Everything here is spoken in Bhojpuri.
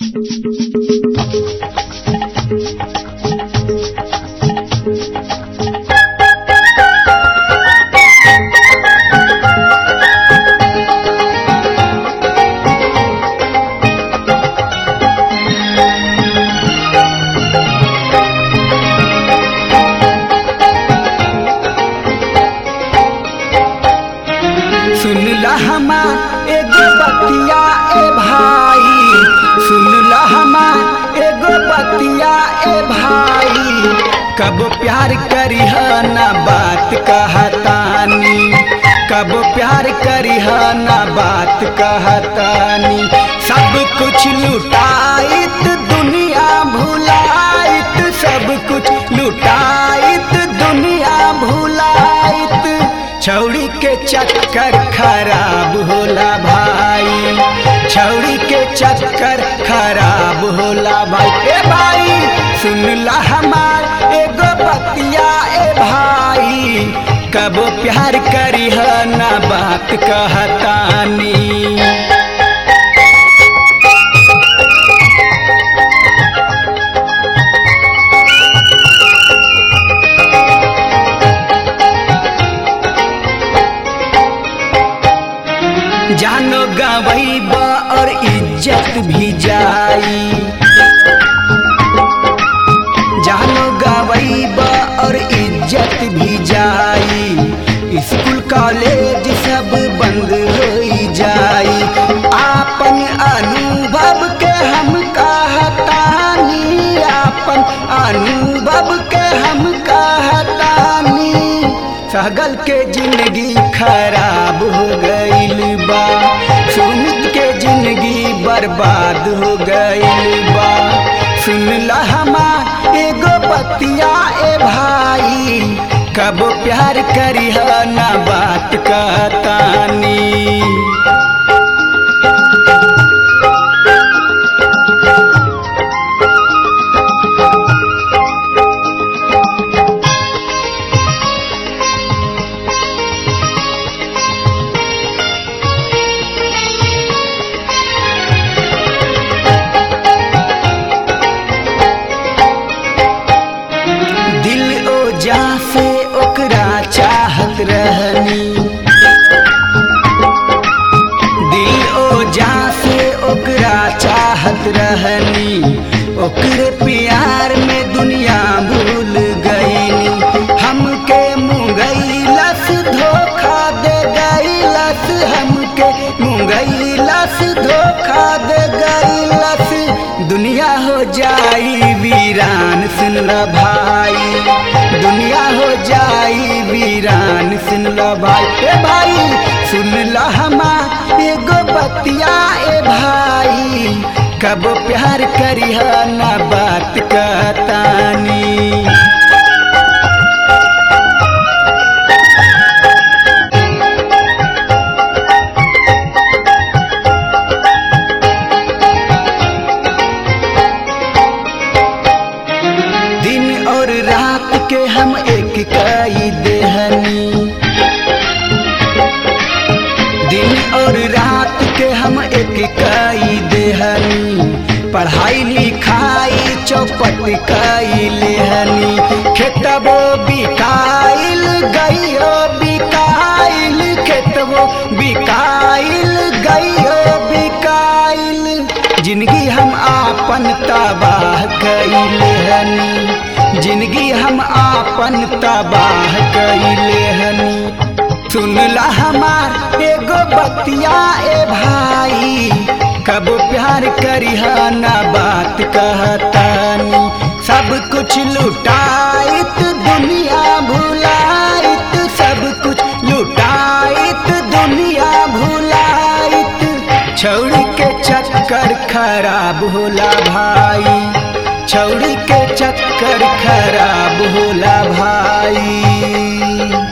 सुनला हमा एगो बतिया ए भाई सुनला हमा एगो बतिया ए भाई कब प्यार करिह ना बात कहतानी कब प्यार करिह ना बात कहतानी सब कुछ लुटाइत दुनिया भुलाइत सब कुछ लुटाइत दुनिया भुलाइत छौड़ी के चक्कर खराब होला भाई छौड़ी के चक्कर खराब होला भाई ए भाई सुनला हमार एगो बतिया ए भाई कब प्यार करिह ना बात कहतानी जानो गवैब और इज्जत भी जाई जानो गवैब और इज्जत भी जाई स्कूल कॉलेज सब बंद हो जाई आपन अनुभव के हम कहतानी आपन अनुभव के हम कहतानी सगल के जिंदगी खराब हो गईल बा सुमित के जिंदगी बर्बाद हो गईल बा सुनला हमा एगो बतिया ए भाई कब प्यार करिह ना बात कहतानी दिल ओ जा से ओकरा चाहत रहनी दिल ओ जा से ओकरा चाहत रहनी ओकरे प्यार में दुनिया भूल गईनी हमके मुंगैलस धोखा दे गईलस हमके मुंगैलस धोखा दे गईलस दुनिया हो जाई वीरान सुन ल भाई दुनिया हो जाई वीरान सुन ल भाई ए भाई सुन ल हमा एगो बतिया ए भाई कब प्यार करिह ना बात कहतानी दिन और रात के हम एक कई देहनी दिन और रात के हम एक कई देहनी पढ़ाई लिखाई चौपट कई लेहनी खेतबो बिकाइल गइयो बिकाइल खेतबो बिकाइल गइयो बिकाइल जिंदगी हम आपन तबाह कैले हनी जिंदगी हम आपन तबाह कैले हनी सुनला हमार एगो बतिया ए भाई कब प्यार करिह ना बात कहतानी सब कुछ लुटाइत दुनिया भुलाइत सब कुछ लुटाइत दुनिया भुलाइत छौड़ी के चक्कर खराब होला भाई छौड़ी के चक्कर खराब होला भाई